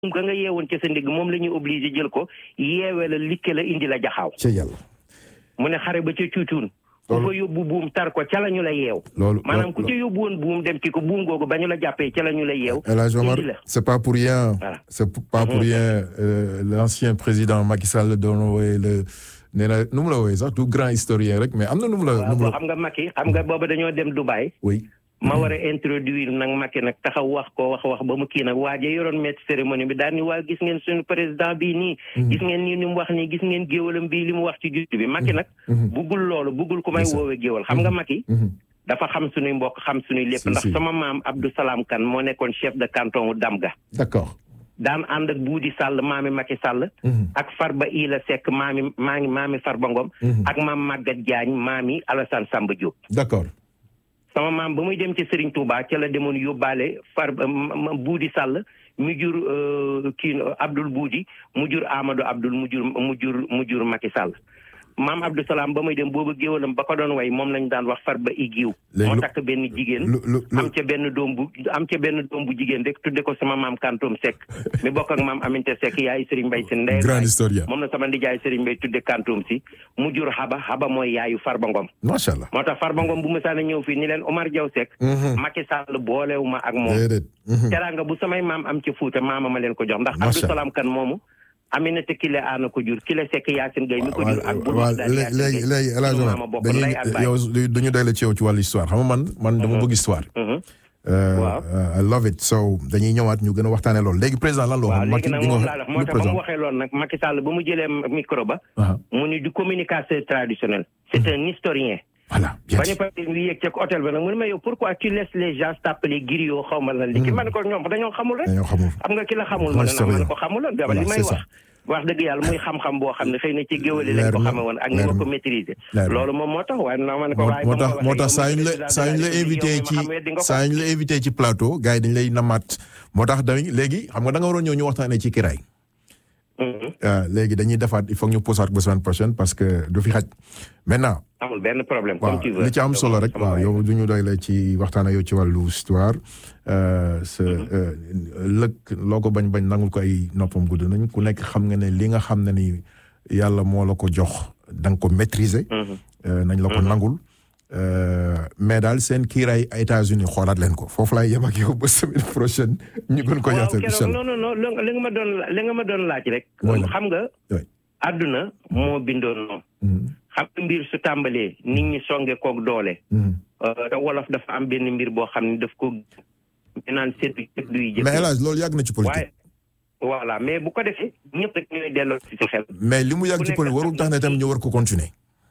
buum ga nga yeewoon ca sa ndigg moom la ñuy obligé jël ko yeewee la likke la indi la jaxaaw ca yàlla mu ne xare ba ca cuucuun ku fa yóbbu buum tar ko ca la ñu la yeew loolu maanaam ku ca yóbbu woon buum dem ci ko buum googu ba ñu la jàppee ca la ñu la yeew El Hadj Omar indi la c'est pas pour rien Voilà. c'est pas pour rien euh, l'ancien président Macky Sall doon wooye le nee na nu mu la wooyee sax du grand historien rek mais am na nu mu la nu waaw mu boo la xam nga Macky xam nga booba dañoo dem Dubaï oui ma war a introduire nag Macky nag taxaw wax ko wax wax ba mu kii nag waaje yoroon maître cérémonie bi daal ni waa gis ngeen suñu président bii nii gis ngeen nii ni mu wax nii gis ngeen géwalam bii li mu wax ci juttu bi Macky nag buggul loolu buggul ku may Ndeysaan. woowee géwal xam nga Macky Mhm. dafa xam suñuy mbokk xam suñuy lépp Si, ndax si. sama maam Abdou Salam Kane moo nekkoon chef de canton wu Damga d'accord daan ànd ak Buudi Sall maami Macky Sall Mhm. ak Farba Ila Seck maami maami maami Farba Ngom Mhm. ak maam Maguette Diagne maami Alassane Samba Diop d'accord sama maam ba muy dem ci Serigne Touba ca la demoon yóbbaale far ma- ma- Buudi Sall mu jur euh, kii Abdoul Buudi mu jur Amadou Abdoul mu jur mu jur mu jur Macky Sall maam Abdou Salam ba muy dem boobu géwalam ba ko doon way moom lañ daan wax Farba Igiw Léegi moo lu- takk benn jigéen lu lu lu am ca benn doom bu am ca benn doom bu jigéen rek tudde ko sama maam Kantoom Seck mi bokk ak maam Aminte Seck yaay Serigne Mbaye si ndey grand historien moom la sama ndijaay Serigne Mbaye tudde Kantoom si mu jur Haba Haba mooy yaayu Farba Ngom macha allah moo tax Farba Ngom bu mësaan a ñëw fii ni leen Omar Diaw Seck Mhm. Macky Sall boolewu ma ak moom déedéet Mhm. teraanga bu samay maam am ci Fuuta maama ma leen ko jox ndax Macha Abdou Salam Kan moomu Aminata Kile aana ko jur Kile Seck Yacine Gueye mi ko jur ak bu waaw daal léegi léegi léegi El Hadj sunu Omar maama bokk dañuy ndey ak baay. yow dañu doy la ci yow ci wàllu histoire xam nga man man dama bëgg histoire. Mhm. Euh, Waaw. euh, I love it so dañuy ñëwaat ñu gën a waxtaanee loolu léegi président lan la waaw waxoon léegi Macky nag bi nga moom wax laa la moo le tax ba mu président waxee loolu nag Macky Sall ba mu jëlee micro ba Ah, mu ni du communicateur traditionnel c'est un historien voilà bien ba ñu dit. pare ñu yéeg ca hôtel ba nag mu ne ma yow pourquoi tu laisses les gens t'appeler griot xaw ma lan li ki ma ne ko ñoom dañoo xamul rek dañoo xamul xam nga ki la xamul ma ne nag ma ne ko xamuloon dama Voilà, li may c'est wax wax dëgg yàlla muy xam-xam boo xam ne xëy na ci géwali lañ Leer ko na, xame woon ak ni leer ma ko na. maîtriser Leer na. loolu moom moo tax waaye na ma ne ko moo waaye moo ba tax ma moo waxee tax yow saa mi yu ñu la président saa yu ñu la de la invité République, ci yow mi ma xam weddi nga ko. saa yu ñu la invité ci plateau gars yi dañu lay namaat moo tax dañ léegi xam nga da nga waroon ñëw ñu waxtaanee ci kiraay Mhm. Euh, léegi dañuy defaat il faut que ñu posaat ba semaine prochaine parce que du fi xaj maintenant amul benn problème waaw comme tu veux li ci am solo rek Sama waaw waay. yow du ñu doy la ci waxtaan ak yow ci wàllu histoire euh, sa euh, lëkk loo ko bañ bañ nangul ko ay noppam gudd nañ ku nekk xam nga ne li nga xam ne ni yàlla moo la ko jox da nga ko maîtriser. Mhm. euh, nañ la ko nangul. Euh, mais daal seen kiiraay États-Unis xoolaat leen ko foofu laay yem ak yow ba semaine prochaine ñu gën ko waaw yaatal incha keroog allah non non non li nga ma doon li nga ma doon laaj rek Mooy lan? xam nga Oui. àdduna moo bindoon noonu Mhm, xam nga mbir su tàmbalee nit ñi songe koog doole mhm. Euh, te wolof dafa am benn mbir boo xam ne daf ko ñu naan seetlu seetlu yi jëkk mais El Hadj loolu yàgg na ci politique. waaye voilà mais bu ko defee ñëpp rek ñooy delloo ci si xel. mais li mu yàgg ku ci nekk politique warul xam tax na ne tam ci- ñu war ko continuer.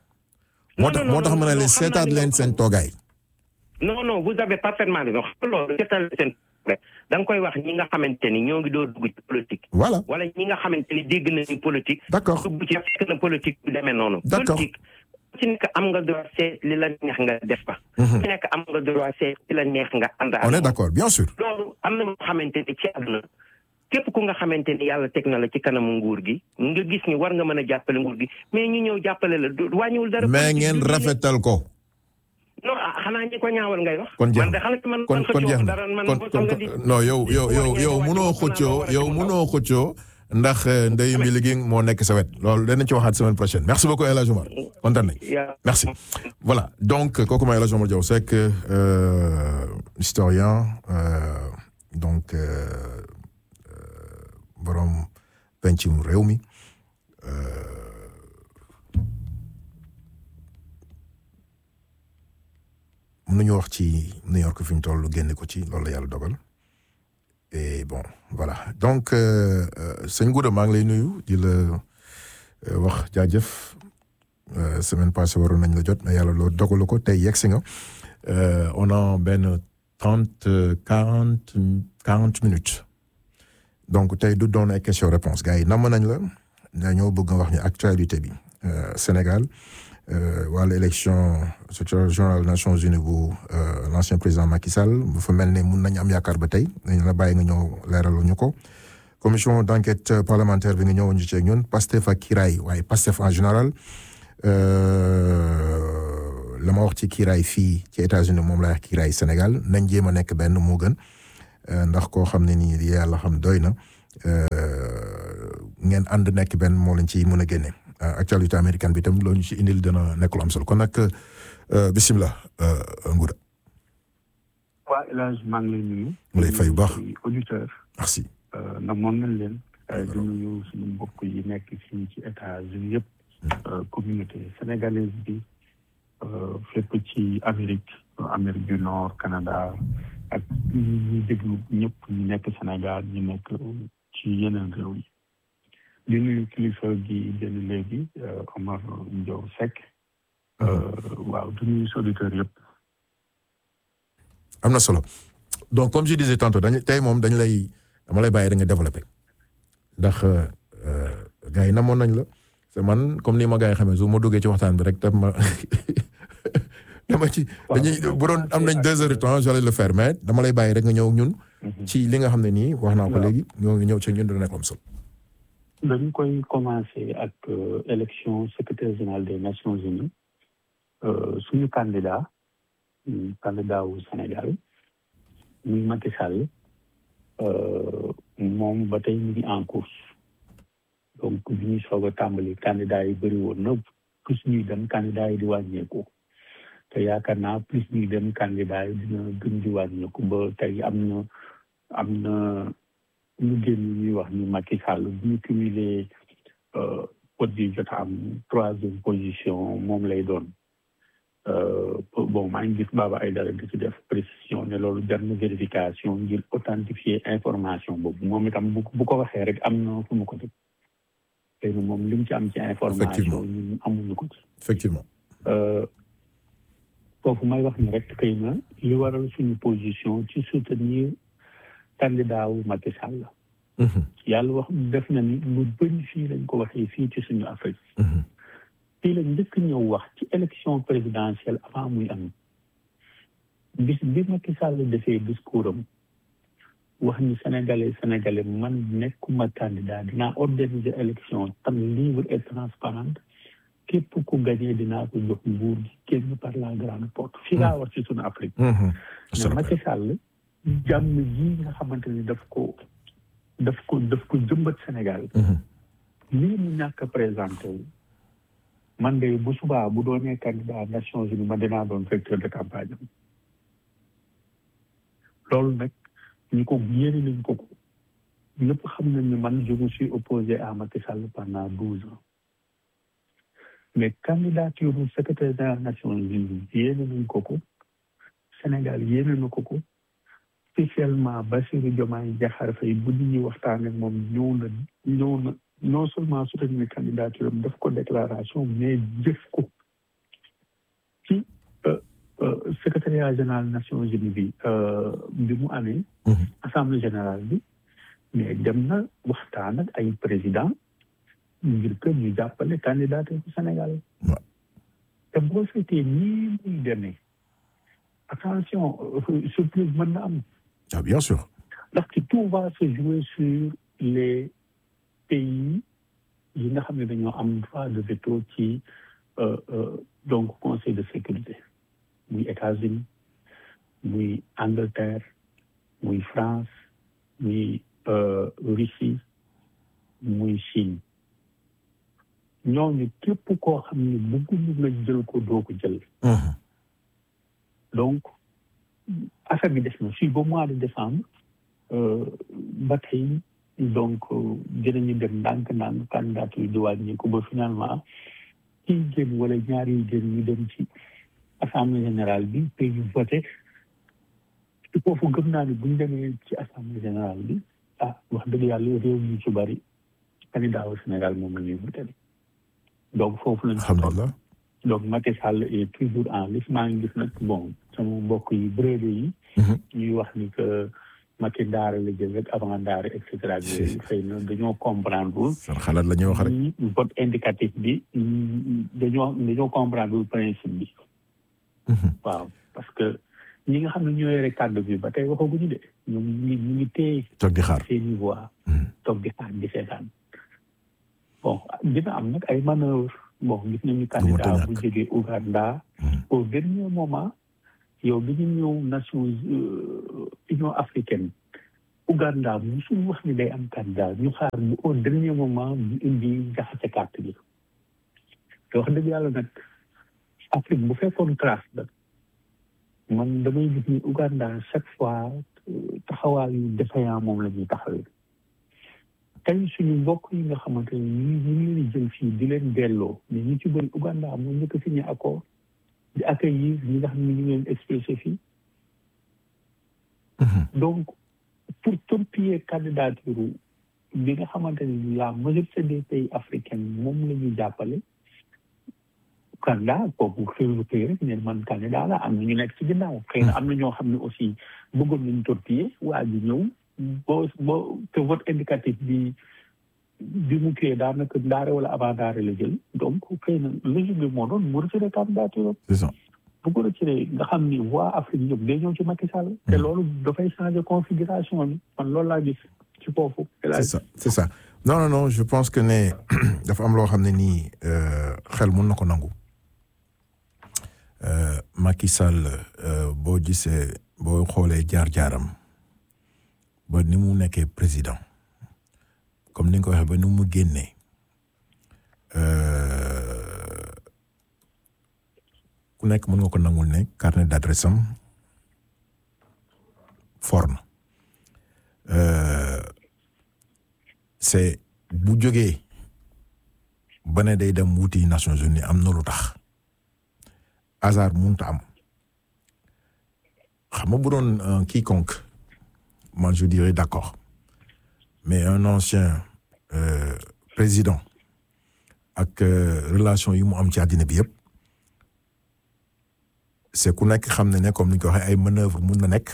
moo Non, tax non, moo tax non, ma ne non, leen xam naa seetaat li nga leen wax. seen toogaay. non non vous avez parfaitement raison xam nga loolu seetal seen rek da nga koy wax ñi nga xamante ni ñoo ngi doo dugg ci politique. voilà wala ñi nga xamante ni dégg nañu politique. d'accord dugg ci fekk na politique du demee noonu. D'accord. politique ku ci nekk am nga droit seet li la neex nga def fa. ku ci nekk am nga droit seet li la neex nga ànd ak on est moom. d'accord bien sûr. loolu am na moo xamante ni ci àdduna képp ku nga xamante ni yàlla teg na la ci kanamu nguur gi nga gis ni war nga mën a jàppale nguur gi mais ñu ñëw jàppale la du wàññiwul dara. mais politique ngeen du diine. rafetal ko. non ah xanaa ñi ko ñaawal ngay wax. kon jeex man de na xanaa man kon man kon jeex xëccoo na dara man kon xam kon nga di. non yow yow di yow wàññi yow wàññi munoo wàññi xëccoo wàññi yow wàññi munoo xëccoo ndax euh, Ndeye Mbile gi moo nekk sa wet loolu danañ ci waxaat semaine prochaine merci beaucoup El Hadj Omar kontaan nañ yaa- merci voilà donc kooku mooy El Hadj Omar Diaw Seck euh, historien euh, donc euh, euh, borom pencum réew mi mën nañu wax ci New York fi ñu toll génne ko ci loolu la yàlla dogal et bon voilà donc euh, euh, sëñ Gouda maa ngi lay nuyu di la euh, wax jaajëf euh, semaine passée waroon nañ la jot mais yàlla loolu dogalu ko tey yegg si nga Euh, on a benn trente quarante quarante minutes donc tey du doon ay question réponse gars yi namm nañ la dañoo bëgg nga wax ñu actualité bi euh, Sénégal euh, wàllu élection secrétaire général Nations Unies bu euh, l'ancien président Macky Sall bu fa mel ne mun nañ am yaakaar ba tey dañ la bàyyi nga ñëw leeralal ñu ko commission d'enquête parlementaire bi nga ñëwoon ci ak ñun Pastef ak Kiraay waaye Pastef en général euh, la ma wax ci kiiraay fii ci États-Unis moom laa wax kiiraay Sénégal nañ jéem a nekk benn moo gën euh, ndax koo xam ne nii yàlla xam doy na ngeen ànd nekk benn moo leen ci mën a génne actualité américaine bi tam loolu ñu ci indil dina nekk lu am solo kon nag bisimilah Ngouda. waa El Hadj maa ngi lay nuyu. mu lay fay bu baax auditeur merci. namoon nañ leen. di nuyu suñu mbokk yi nekk fii ci États-Unis yëpp. communauté sénégalaise bi fépp ci Amérique Amérique du Nord Canada ak ñi déglu ñëpp ñu nekk Sénégal ñu nekk ci yeneen réew yi. di nuyu kilifa gi génn léegi Omar Ndiow Seck. waaw di nuyu auditeurs yëpp. am na solo donc comme je disais tantôt dañu tey moom dañu lay dama lay bàyyi da nga développé ndax gars yi namoon nañ la c'est man comme ni ma gars yi xamee su ma duggee ci waxtaan bi rek daf ma dama ci dañuy bu doon am nañ deux heures de temps j'allais le faire mais dama lay bàyyi rek nga ñëw ak ñun. ci li nga xam ne nii wax naa ko léegi ñoo ngi ñëw ci ñun dina nekk am solo. dañu koy commencer ak élection secrétaire général des Nations Unies suñu candidat. candidat wu Sénégal muy Macky Sall moom ba tey ñu ngi en course donc bi ñuy soog a tàmbali candidat yi bëri woon na plus ñuy dem candidat yi di wàññeeku te yaakaar naa plus ñuy dem candidat yi dina gën di wàññeeku ba tey am na am na lu génn ñuy wax ni Macky Sall bu ñu cumulé pot yi jot a am troisième position moom lay doon bon maa ngi gis Baba Aïdara di ci def précision ne loolu jar na vérification ngir authentifier information boobu moom itam bu bu ko waxee rek am na fu mu ko def tey moom li mu ci am ci information ñun amuñu ko ci effectivement foofu may wax ni rek xëy na li waral suñu position ci soutenir candidat wu Macky Sall yàlla wax def na ni lu bëri fii lañ ko waxee fii ci suñu Afrique fii la njëkk ñëw wax ci élection présidentielle avant muy am bis bi Macky Sall defee discours am wax ni sénégalais sénégalais man nekkuma candidat dinaa organiser élection tam libre et transparente képp ku gagné dinaa ko jox nguur gi génn par la grande porte fii laa wax ci suñu Afrique mais Macky Sall jàmm ji nga xamante ni daf ko daf ko daf ko jëmbat Sénégal lii mu ñàkk a présenté wu man de bu subaa bu doonee candidat Nations Unies ma dinaa doon directeur de campagne am loolu nag ñu ko yéene nañ ko ko ñëpp xam nañ ne man je me suis opposé à Macky Sall pendant douze ans mais candidature bu secrétaire général Nations Unies yéene nañ ko ko Sénégal yéene na ko ko spécialement Bassirou Diomaye Diakhar Faye bu nit ñi waxtaan ak moom ñëw na ñëw na non seulement soutenir candidature am def ko déclaration mais jëf ko ci secrétariat général Nations Unies bi bi mu amee assemblée générale bi mais dem na waxtaan ak ay président ngir que ñu jàppale candidature bu Sénégal te boo seetee nii muy demee attention surprise mën na am ah bien sûr ndaxte tout va se jouer sur les pays yi nga xam ne dañoo am droit de veto ci donc conseil de sécurité muy États-Unis muy Angleterre muy France muy Russie muy Chine ñooñu képp koo xam ne bëgguñu nga jël ko doo ko jël donc affaire bi des na fii ba mois de décembre ba tey donc dinañu dem ndànk-ndànk candidature di wàññeeku ba finalement kii génn wala ñaari yi génn ñu dem ci assemblée générale bi te ñu voté foofu gëm naa ne bu ñu demee ci assemblée générale bi ah wax dëgg yàlla réew mi ci bari candidat au Sénégal moom la ñuy voté donc foofu lañ alhamdulilah donc Macky Sall est toujours en lice maa ngi gis nag bon sama mbokk yi bréde yi ñuy wax ni que Macky daara la jël rek avant daara et cetera yooyu xëy na dañoo comprendre seen xalaat la ñuy wax rek vote indicatif bi dañoo dañoo comprendre principe bi waaw parce que ñi nga xam ne ñoo yore kàddu bi ba tey waxaguñu de ñoom ñu ngi ñu ngi téye toog di xaar seeni voix toog di xaar di seetaan bon dina am nag ay manœuvre bon gis nañu candidat bu jógee Ouganda au dernier moment yow bi ñu ñëw Nations Union africaine Ouganda musul wax ni day am candidat ñu xaar bu au dernier moment ñu indi jaxase carte bi te wax dëgg yàlla nag Afrique bu fekkoon trace la man damay gis ni Ouganda chaque fois taxawaayu défaillant moom la ñuy taxawee tey suñu mbokk yi nga xamante ne ñu ñu ngi leen jël fii di leen delloo mais ñu ci bëri Ouganda moo njëkk a signé accord di accueillir ñi nga xam ne ñu ngi leen expressé fii donc pour torpiller candidature bi nga xamante ne la majorité des pays africains moom la ñuy jàppale candidat kooku xëy xëy rek ne man candidat la am na ñu nekk ci ginnaaw xëy na am na ñoo xam ne aussi bëggoon nañu torpiller waa ji ñëw boo boo te vote indicatif bi bi mu kii daanaka ndaare wala avant ndaare la jël donc xëy na logique bi moo doon mu retiré candidature c'est ça bu ko retiré nga xam ni waa Afrique yëpp day ñëw ci Macky Sall te loolu dafay changer configuration bi man loolu laa gis ci foofu c'est ça c'est ça non non non je pense que ne dafa am loo xam ne nii xel mun na ko nangu Macky Sall boo gisee boo xoolee jaar-jaaram ba ni mu nekkee président comme ni nga ko waxee ba ni mu génnee ku nekk mën nga ko nangul ne carnet d'adresse am fort na c'est bu jógee ba ne day dem wuti Nations Unies am na lu tax hasard mënut a am xam nga bu doon quiconque man je dirais d'accord mais un ancien euh, président ak relation yi mu am ci àddina bi yëpp c'est ku nekk xam ne ne comme ni ñu ko waxee ay manœuvre mun na nekk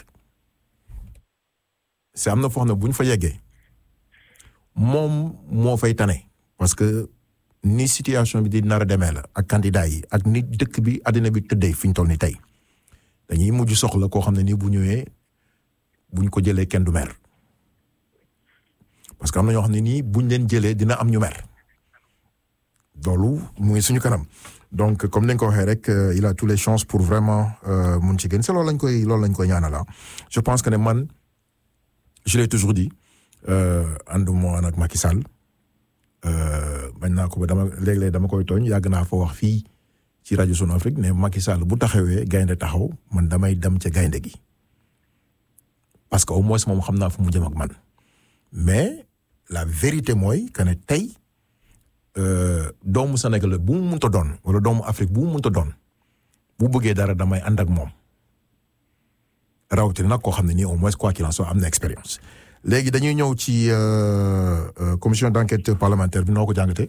c'est am na foo xam ne bu ñu fa yeggee moom moo fay tane parce que ni situation bi di nar a demee la ak candidat yi ak ni dëkk bi àddina bi tëddee fi ñu toll ni tey dañuy mujj soxla koo xam ne nii bu ñëwee buñ ko jëlee kenn du mer parce que am na ñoo xam ne nii buñ leen jëlee dina am ñu mer loolu mu ngi suñu kanam donc comme ni nga ko waxee rek il a toutes les chances pour vraiment mun ci gën c'est loolu lañ koy loolu lañ koy ñaanal je pense que ne man je l'ai toujours dit ànduma nag Macky Sall bañ naa ko ba dama léeg-léeg dama koy tooñ yàgg naa fa wax fii ci rajo Sunu Afrique ne Macky Sall bu taxawee gaynde taxaw man damay dem ca gaynde gi parce que au moins moom xam naa fu mu jëm ak man mais la vérité mooy que ne tey doomu Sénégal bu mu mënta doon wala doomu Afrique bu mu mënta doon bu bëggee dara damay ànd ak moom rawatina nag koo xam ne nii au moins quoi qu'il en soit am na expérience. léegi dañuy ñëw ci commission d'enquête parlementaire bi noo ko jàngatee.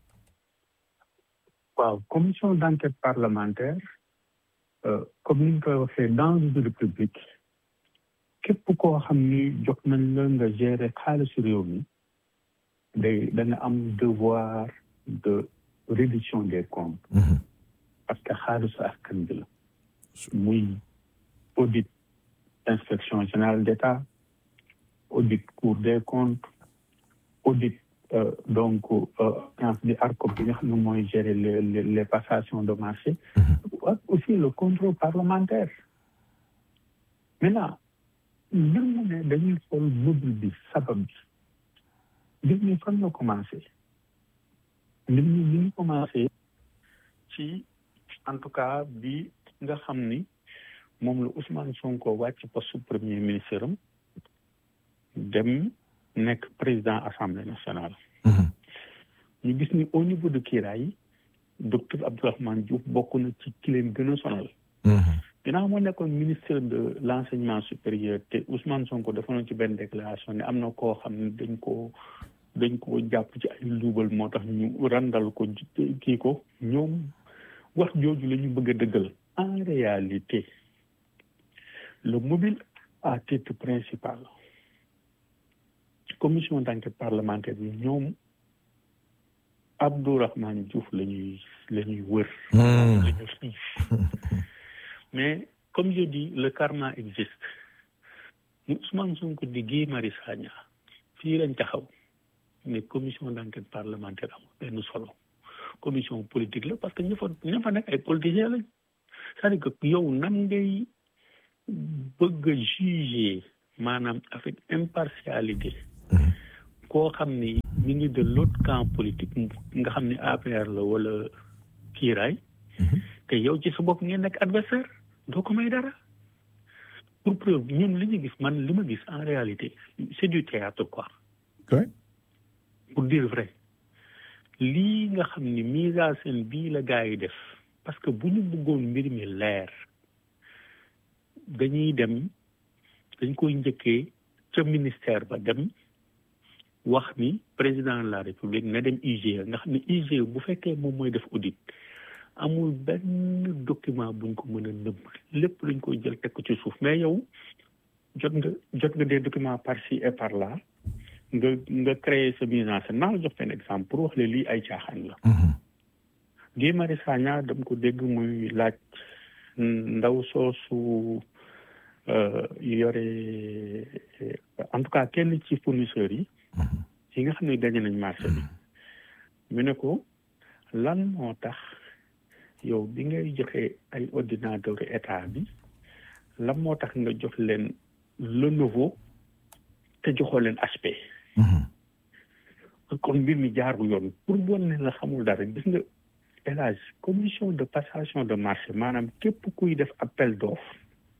waaw commission d'enquête parlementaire comme ni ñu koy waxee dans une république képp koo xam ni jox nañ la nga gérer xaalisu réew mi day da nga am devoir de reddition des comptes. parce que xaalisu askan bi la. muy audit inspection générale d'État. audit cour des comptes audit euh, donc agence di ARCOP bi nga xam ne mooy gérer les les les passations de marché ak aussi le contrôle parlementaire maintenant mbir mu ne dañuy xool mobile bi sabab bi mbir mi fan la commencé mbir mi mi ngi commencé ci en tout cas bi nga xam ni moom la Ousmane Sonko wàcc poste premier ministre am dem nekk président assemblée nationale. ñu gis ni au niveau de Kiraay docteur Abdourahmane Diouf bokk na ci ki leen gën a sonal. ginnaaw moo nekkoon ministre de l' enseignement supérieur te Ousmane Sonko dafa noon ci benn déclaration ne am na koo xam ne dañ ko dañ ko jàpp ci ay luubal moo tax ñu randal ko kii ko ñoom wax jooju la ñu bëgg a dëggal en réalité le mobile à titre principal. commission d'enquête parlementaire bi ñoom Abdourahmane Diouf la ñuy la ñuy wër la ñu xiif mais comme je dis le karma existe mu Ousmane Sonko di Guy Marius Sagna fii lañ taxaw ne commission d'enquête parlementaire amul benn solo commission politique la parce que ña fa ña fa nekk ay politiciens lañ c'est-à-dire que yow nan ngay bëgg a juger maanaam avec impartialité koo xam ni mi ngi de l'autre camp politique nga xam ni APR la wala kiiraay te yow ci sa bopp ngeen nekk adversaire doo ko may dara pour preuve ñun li ñu gis man li ma gis en réalité c'est du théâtre quoi pour dire vrai lii nga xam ni mise en scène bii la gars yi def parce que bu ñu bëggoon mbir mi leer dañuy dem dañ koy njëkkee ca ministère ba dem wax ni président de la république na dem IGE nga xam ne IGE bu fekkee moom mooy def audit amul benn document buñ ko mën a nëbb lépp lañ koy jël teg ko ci suuf mais yow jot nga jot nga des documents par ci et par là nga nga créer sa mise en scène naa la jox benn exemple pour wax le lii ay caaxaan la Guy Marius Sagna dama ko dégg muy laaj ndaw soosu yore en tout cas kenn ci fournisseurs yi yi nga xam ne gagné nañ marché bi mu ne ko lan moo tax yow bi ngay joxe ay ordinateur état bi lan moo tax nga jox leen le nouveau te joxoo leen HP kon mbir mi jaarul yoon pour bon ne la xamul dara gis nga élage commission de passation de marché maanaam képp kuy def appel d'offre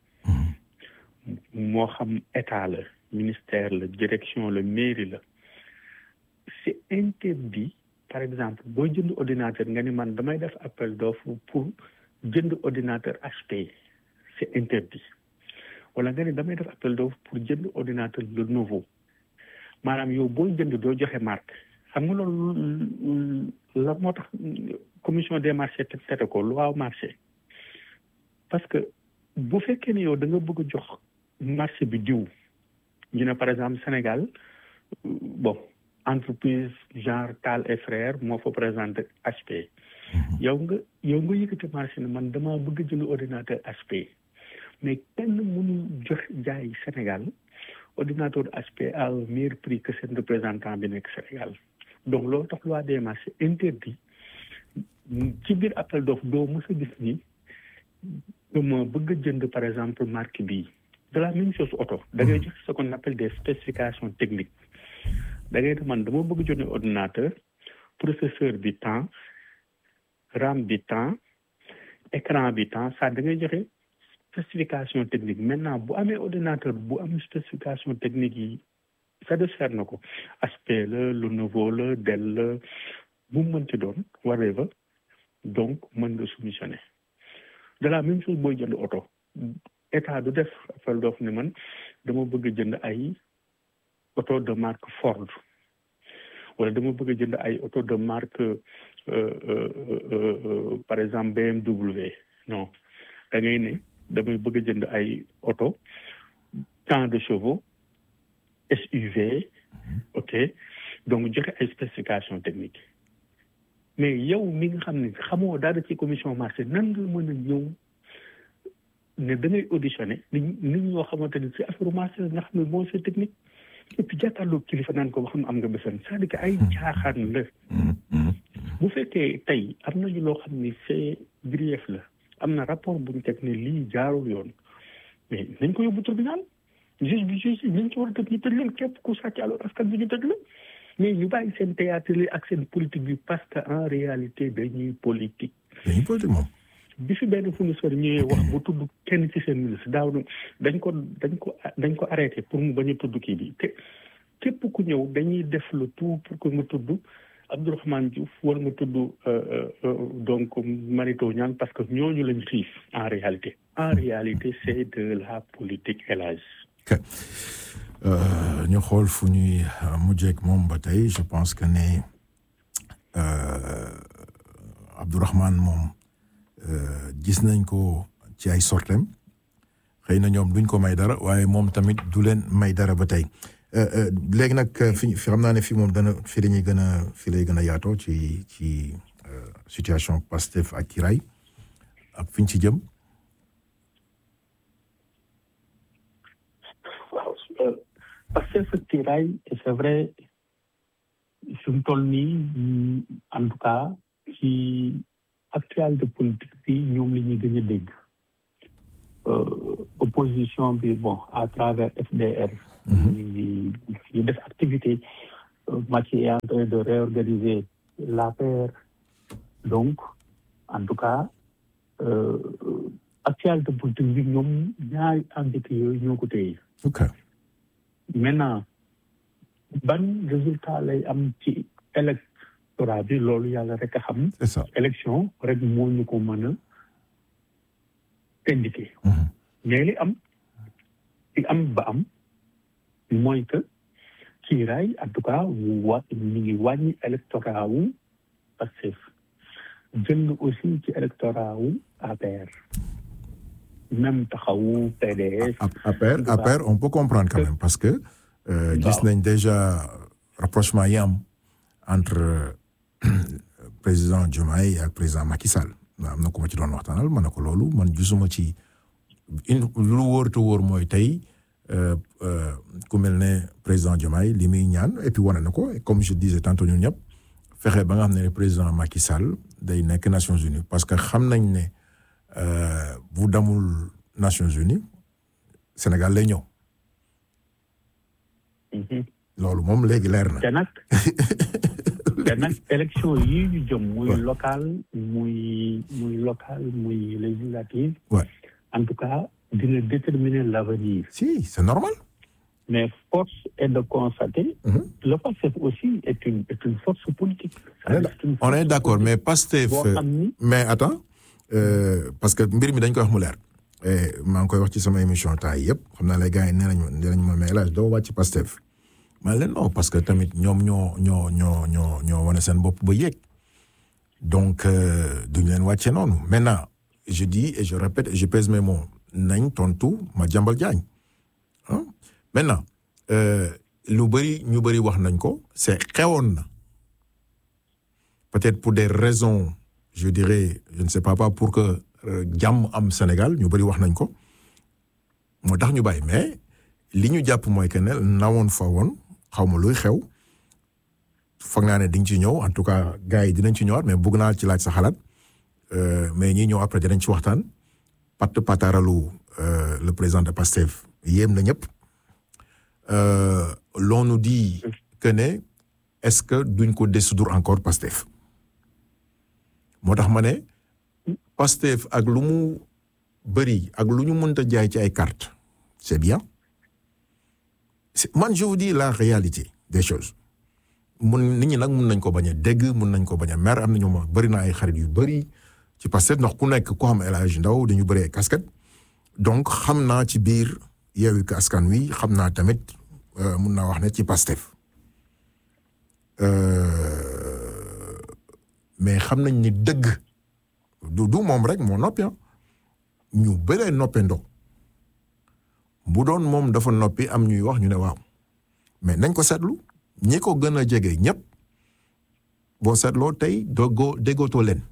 moo xam état la ministère la direction la mairie la c'est interdit par exemple boo jënd ordinateur nga ni man damay def appel d'offre pour jënd ordinateur HP c'est interdit wala nga ni damay def appel d'offre pour jënd ordinateur le nouveau maanaam yow booy jënd doo joxe marque xam nga loolu la moo tax commission des marchés te tete ko loi marché parce que bu fekkee ne yow da nga bëgg a jox marché bi diw ñu ne par exemple Sénégal bon entreprise genre Tal et Frères moo fa présenté HP yow nga yow nga yëkkati marché ne man damaa bëgg a jënd ordinateur HP mais kenn mënul jox jaay Sénégal ordinateur HP à un meilleur prix que seen représentant bi nekk Sénégal donc loolu tax loi des marchés interdit ci biir appel d'offre doo mës a gis ni dama bëgg a jënd par exemple marque bii de la même chose auto da ngay jox ce qu'on appelle des spécifications techniques da ngay ne man dama bëgg jënd ordinateur processeur bi temps RAM bi temps écran bi temps ça da ngay joxe spécification technique maintenant bu amee ordinateur bu am spécification technique yi satisfaire na ko HP la Lenovo la Dell la bu mu mënti doon whatever donc mën nga soumissionner de la même chose booy jënd oto état du def appel d'offre ne man dama bëgg a jënd ay auto de marque Ford wala dama bëgg a jënd ay auto de marque par exemple BMW non da ngay ne damay bëgg a jënd ay auto tant de chevaux SUV ok donc joxe ay spécifications techniques mais yow mi nga xam ne xamoo dara ci commission marché nan nga mën a ñëw ne da ngay auditionné nit nit ñoo xamante ni ci affaire marché la nga xam ne moo c'est technique et puis jàkkaarloo kilifa naan ko ba xam am nga besoin c'est-à-dire que ay caaxaan la bu fekkee tey am nañu loo xam ni c'est grief la am na rapport bu ñu teg ne lii jaarul yoon mais nañ ko yóbbu tribunal juge bi juge nañ ci war a tëj ñu tëj leen képp ku sàcc alors askan bi ñu tëj la mais ñu bàyyi seen théâtre li ak seen politique bi parce que en réalité dañuy politique. dañuy politique moom. bi fi benn fournisseur ñëwee wax bu tudd kenn ci seen ministre daaw dañ ko dañ ko dañ ko arrêté pour mu bañ a tudd kii bi te képp ku ñëw dañuy def le tout pour que nga tudd Abdourahmane Diouf wala nga tudd donc Marito Niane parce que ñooñu lañ xiif en réalité. en réalité c'est de la politique élage. ok ñu xool fu ñuy mujjeeg moom ba tey je pense que ne Abdourahmane moom gis nañ ko ci ay sortem xëy na ñoom duñ ko may dara waaye moom tamit du leen may dara ba tey léegi nag fi xam naa ne fii moom dana fi la ñuy gën a fi lay gën a yaatoo ci ci situation Pastef ak Kiraay ak fi ñu ci jëm. parce que ce tirail c'est vrai fi mu toll nii en tout cas ci actualité politique bi ñoom la ñuy gën a dégg opposition bi bon à travers FDR. ñu ngi ñu def activité Macky est en train de réorganiser l'APR donc en tout cas actualité politique bi ñoom ñaari entité yooyu ñoo ko téye. ok maintenant ban résultat lay am ci électorat bi loolu yàlla rek a xam. c'est ça élection rek moo ñu ko mën a indiqué. mais li am li am ba am mooy que kiiraay en tout cas wa ñu ngi wàññi électorat wu Pastef jël na aussi ci électorat wu APR même taxawu PDS. APR APR on peut comprendre quand même parce que. gis nañ déjà rapprochement yi am entre président Diomaye ak président Macky Sall am na ku ma ci doon waxtaanal ma ne ko loolu man gisuma ci lu wóor te wóor mooy tey ku mel ne président Diomaye li muy ñaan et puis wane na ko comme je disais tantôt ñun ñëpp fexe ba nga xam ne président Macky Sall day nekk Nations Unies parce que xam nañ ne bu damul Nations Unies Sénégal lay ñëw. loolu moom léegi leer na. te nag te nag élection yii ñu jëm. muy local muy muy local muy législative. Ouais. en tout cas dina déterminer l'avenir. si c'est normal. mais force est de constater. Mhm. le PASTEF aussi est une est une force politique. on est C'est une on est force d'accord mais politique Pastef boo xam ni mais attends euh, parce que mbir mi dañ koy wax mu leer et maa ngi koy wax ci sama émission temps yi yëpp xam naa les gars yi nee nañu nee nañu ma mais El Hadj doo wàcc Pastef ma ne leen non parce que tamit ñoom ñoo ñoo ñoo ñoo ñoo wane seen bopp ba yéeg donc euh, duñu leen wàcce noonu maintenant je dis et je répète et je pèse mes mots nañ tontu ma jàmbal jaañ ah maintenant euh, lu bëri ñu bëri wax nañ ko c'est xewoon na peut-être pour des raisons je dirais je ne sais pas pas pour que euh, jàmm am Sénégal ñu bëri wax nañ ko moo tax ñu bàyyi mais li ñu jàpp mooy que ne nawoon fa woon xaw ma luy xew foog naa ne di nga ci ñëw en tout cas gars yi dinañ ci ñëwaat mais bëgg naa ci laaj sa xalaat euh, mais ñi ñëw après dinañ ci waxtaan pat pataralu euh, le président de Pastef yéem na ñëpp euh, l'on nous dit que ne est-ce que duñ ko dissoudre encore Pastef moo tax ma ne Pastef ak lu mu bëri ak lu ñu mënta jaay ci ay cartes c'est bien c'est- man je vous dis la réalité des choses mun nit ñi nag mun nañ ko bañ a dégg mun nañ ko bañ a mer am na ñu ma bëri na ay xarit yu bëri ci Pastef ndax ku nekk ku xam El Hadj Ndaw dañu bëri ay casquette donc xam naa ci biir Yewwi Askan Wi xam naa tamit euh, mun naa wax ne ci Pastef Euh, mais xam nañ ni dëgg du du moom rek moo noppi ah ñu bëree noppandoo bu doon moom dafa noppi am ñuy wax ñu ne waaw mais nañ ko seetlu ñi ko gën a jege ñëpp boo seetloo tey doggoo déggootoo leen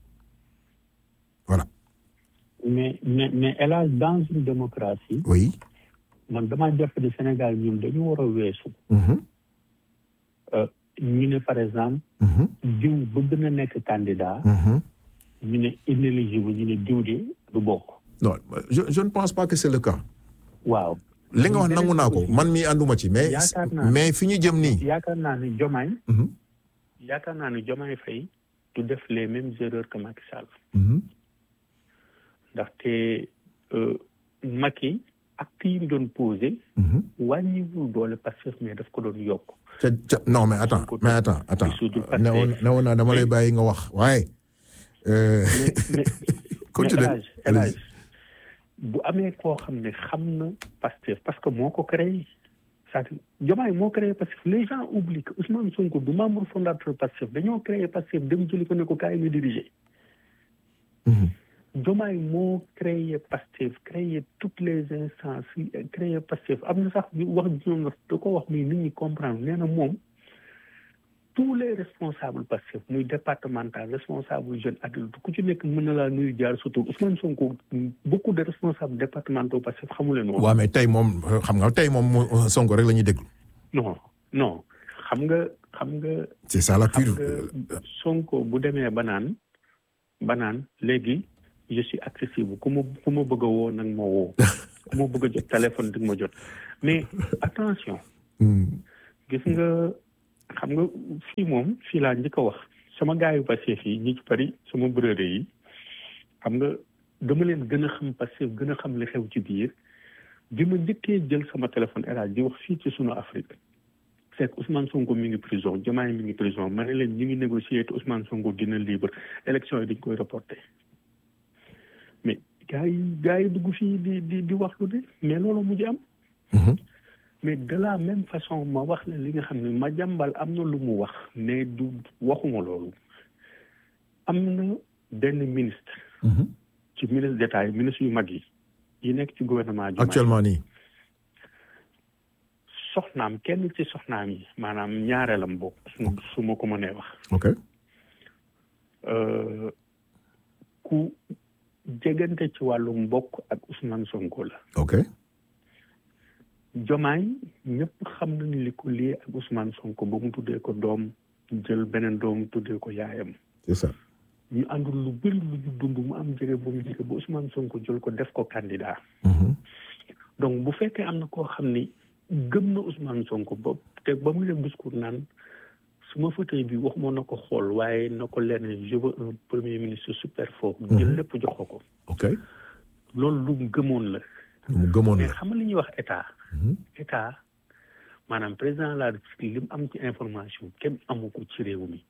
voilà mais mais mais hélas dans une démocratie oui. man damaa jàpp ne Sénégal ñun dañu war a weesu Mhm, ñu ne par exemple mhm, diw bëgg na nekk candidat mhm. ñu ne inéligible ñu ne diw de du bokk non je je ne pense pas que c'est le cas waaw li nga wax nangu naa ko man mii ànduma ci mais Yaakaar naa- mais fi ñu jëm nii. yaakaar naa ne Diomaye Mhm, yaakaar naa ne Diomaye Faye du def les mêmes erreurs que Macky Sall mhm. ndaxte euh, Macky acte yi mu doon posé Mhm. wàññiwul doole Pastef mais daf ko doon yokk ca ca non mais attends mais attends attends Dissoudre Pastef. ne woon ne woon naa dama lay bàyyi nga wax waaye. euh, mais mais Continue. mais El Hadj El Hadj bu amee koo xam ne xam na Pastef parce que moo ko créé c'est-à-dire Diomaye moo créé Pastef les gens oublient que Ousmane Sonko du membre fondateur Pastef dañoo créé Pastef dem jëli ko ne ko kaay nga diriger mhm. Diomaye moo créé Pastef créé toutes les instances yi créé Pastef am na sax ñu wax ñoom na da ko wax muy nit ñi comprendre nee na moom tous les responsables Pastef muy départemental responsable jeune adulte ku ci nekk mën na laa nuyu jaar surtout Ousmane Sonko beaucoup de responsables départementaux Pastef xamu leen woon. waaw mais tey moom xam nga tey moom mu- Sonko rek la ñuy déglu. non non xam nga xam nga c'est ça la xam pure. nga Sonko bu demee ba naan ba naan léegi je suis accessible ku ma ku ma bëgg a woo nag ma woo ku ma bëgg a jot téléphone di ma jot mais attention gis nga xam nga fii moom fii laa njëkk a wax sama gars yu passé fii ñi ci bari sama breur yi xam nga dama leen gën a xam passé gën a xam li xew ci biir bi ma njëkkee jël sama téléphone El di wax fii ci sunu Afrique fekk Ousmane Sonko mi ngi prison Diomaye mi ngi prison ma ne leen ñu ngi négocier te Ousmane Sonko dina libre élection yi dañ koy reporter mais gars yi gars yi dugg fii di di di wax lu de mais loolu mujj am. mais de la même façon ma wax la li nga xam ne ma jàmbal am na lu mu wax mais du waxuma loolu am na benn ministre. ci ministre d'État yi ministre yu mag yi yi nekk ci gouvernement. actuellement nii. soxnaam kenn ci soxnaam yi maanaam ñaareelam bokk su ma ko mënee wax. ok. ku jegante ci wàllu mbokk ak Ousmane Sonko la. ok. Jomaay ñëpp xam nañu li ko lii ak Ousmane Sonko ba mu tuddee ko doom jël beneen doom tuddee ko yaayam. c'est ça. ñu àndul lu bëri lu ñu dund mu am jege bu mu jege ba Ousmane Sonko jël ko def ko candidat. donc bu fekkee am na koo xam ni gëm na Ousmane Sonko ba te ba muy def discours naan su ma fauteuil bi waxuma na ko xool waaye na ko lenn je veux un premier ministre super fort. jël lépp jox ko ko. ok. loolu lu mu gëmoon la. mu gëmoon mais la. xam nga li ñuy wax état. état maanaam président de la République li mu am ci information kenn amu ko ci réew mi.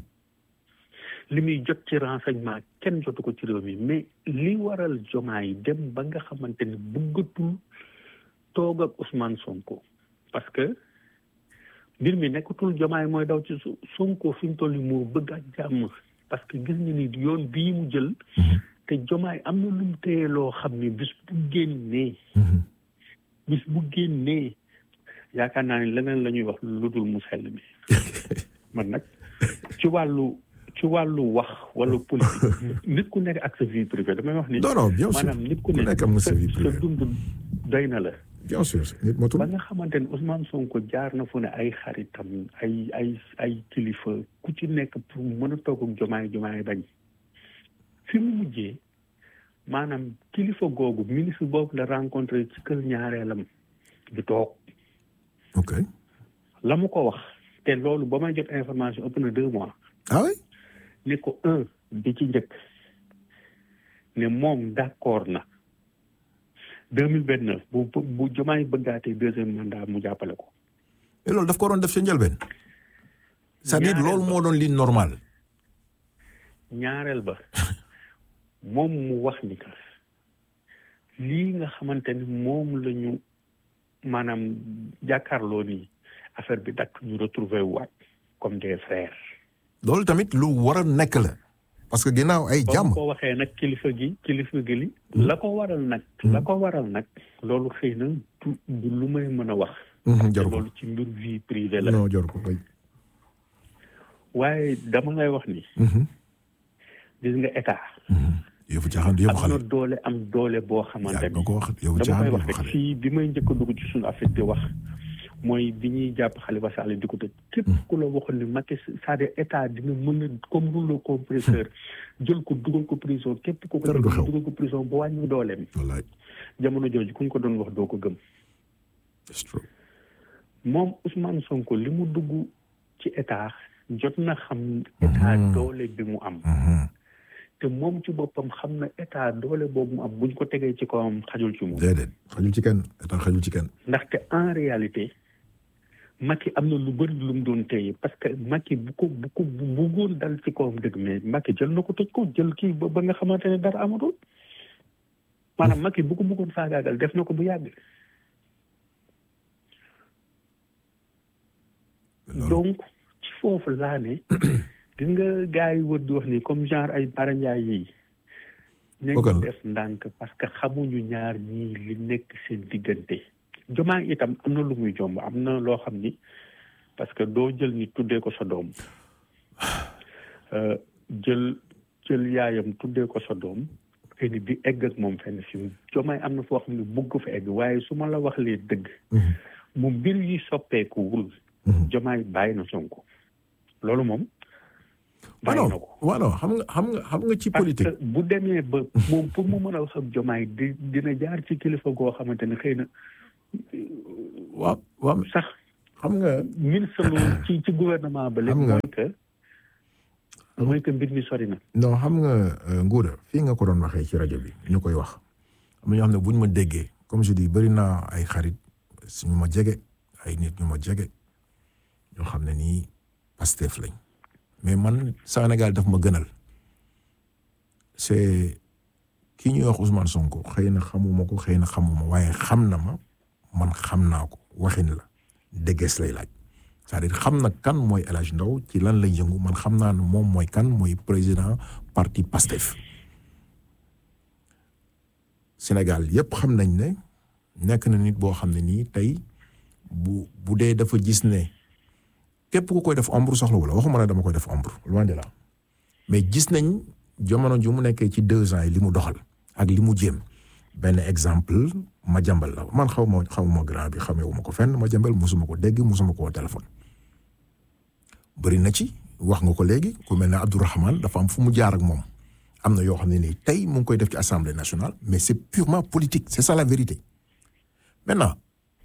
li muy jot ci renseignement kenn jotu ko ci réew mi mais li waral jomaay dem ba nga xamante ni bëggatul toog ak Ousmane Sonko parce que mbir mi nekkatul jomaay mooy daw ci Sonko fi mu toll nii moo bëgg ak jàmm parce que gis nga ni yoon bii mu jël. te jomaay am na lu mu téye loo xam ni bis bu génnee. bis bu génnee yaakaar naa ni leneen la ñuy wax lu dul mu sell mi man nag ci wàllu. ci wàllu wax wala politique nit ku nekk ak sa vie privée damay wax ni. non non bien sûr maanaam nit ku nekk am na sa vie sa privée dund doy na la. bien sûr nit matul. ba nga xamante ni Ousmane Sonko jaar na fu ne ay xaritam ay ay ay kilifa ku ci nekk pour mën a toog ak jomaay jomaay bañ. fi mu mujjee maanaam kilifa googu ministre boobu la rencontré ci kër ñaareelam du toog. ok. la mu ko wax te loolu ba may jot information ëpp na deux mois. ah oui. ne ko un bi ci njëkk ne moom d'accord na deux mille vingt neuf bu bu jomaay bëggaatee deuxième mandat mu jàppale ko. mais loolu daf ko doon def sa njëlbeen. c'est-à-dire loolu moo doon li normal. ñaareel ba moom mu wax ni que lii nga xamante ni moom la ñu maanaam jàkkaarloo nii affaire bi dakk ñu retrouver waat comme des frères. loolu tamit lu war a nekk la. parce que ginnaaw ay ba jàmm. mu ko waxee nag kilifa gi kilifa gi li. la ko waral nag. la ko waral nag. loolu xëy na du du lu may mën a wax. te jaru ko loolu ci mbir vie privée la. non jaru ko oui. waaye dama ngay wax ni. gis nga état. yëfu caaxaan du yëfu am na xale. doole am doole boo xamante yaa ni. nga ko wax yëfu dama caaxaan koy du wax yëfu rek xale. fii bi may njëkk a dugg ci suñu affaire di wax mooy bi ñuy jàpp Khalifa Sall di ko tëj. képp ku la waxoon ni Macky c'est-à-dire état dina mën a comme rouleau compresseur jël ko dugal ko prison képp ku ko Dara du jël xew. dugal ko prison ba wàññi dooleem. wallaay jamono jooju ku ñu ko doon wax doo ko gëm. it's true. moom Ousmane Sonko li mu dugg ci état jot na xam état doole bi mu am. te moom ci boppam xam na état doole boobu mu am buñ ko tegee ci kawam xajul ci moom. déedéet xajul ci kenn état xajul ci kenn. ndaxte en réalité Macky am na lu bëri lu mu doon téye parce que Macky bu ko bu ko bu bëggoon dal ci kawam dëgg mais Macky jël na ko tëj ko jël kii ba ba nga xamante ne dara amatul maanaam Macky bu ko bëggoon faagaagal def na ko bu yàgg. loolu donc ci foofu laa ne gis nga gars yi wër di wax ni comme genre ay Bara Ndiaye yi Bokkal nañu la. def ndànk parce que xamuñu ñaar ñii li nekk seen diggante jomaa itam am na lu muy jomb am na loo xam ni parce que doo jël ni tuddee ko sa doom Euh, jël jël yaayam tuddee ko sa doom xëy na di egg ak moom fenn fi jomaay am na foo xam ne bugg fa egg waaye su ma la wax lee dëgg mu mbir yi soppeekuwul jomaay bàyyi na Sonko loolu moom bàyyi na ko voilà xam nga xam nga xam nga ci politique. parce que bu demee ba moom pour mu mën a wax ak jomaay di dina jaar ci kilifa goo xamante ne xëy na. waaw waaw sax xam nga. ministre lu ci ci gouvernement ba. léegi mooy que mooy que mbir mi sori na. non xam nga Ngouda fii nga ko doon waxee ci rajo bi ñu koy wax am na ñoo xam ne bu ñu ma déggee comme je dis bëri naa ay xarit suñu ma jege ay nit ñu ma jege ñoo xam ne nii Pastef lañ mais man Sénégal daf ma gënal c'est kii ñuy wax Ousmane Sonko xëy na xamuma ko xëy na xamuma waaye xam na ma man xam naa ko waxin la déggees lay laaj c'est-à-dire xam na kan mooy El Hadj Ndaw ci lan lay yëngu man xam naa ne moom mooy kan mooy président parti Pastef Sénégal yépp xam nañ ne nekk na nit boo xam ne nii tey bu bu dee dafa gis ne képp ku koy def ombre soxla wala waxuma ne dama koy def ombre loin de là mais gis nañ jamono ju mu nekkee ci deux ans yi li mu doxal ak li mu jéem benn exemple ma jàmbal la man xaw ma xaw ma grand bi xamee ma ko fenn ma jàmbal musuma ko dégg musuma ko téléphone. bëri na ci wax nga ko léegi ku mel ne Abdourahmane dafa am fu mu jaar ak moom am na yoo xam ne nii tey mu ngi koy def ci assemblée nationale mais c'est purement politique c'est ça la vérité maintenant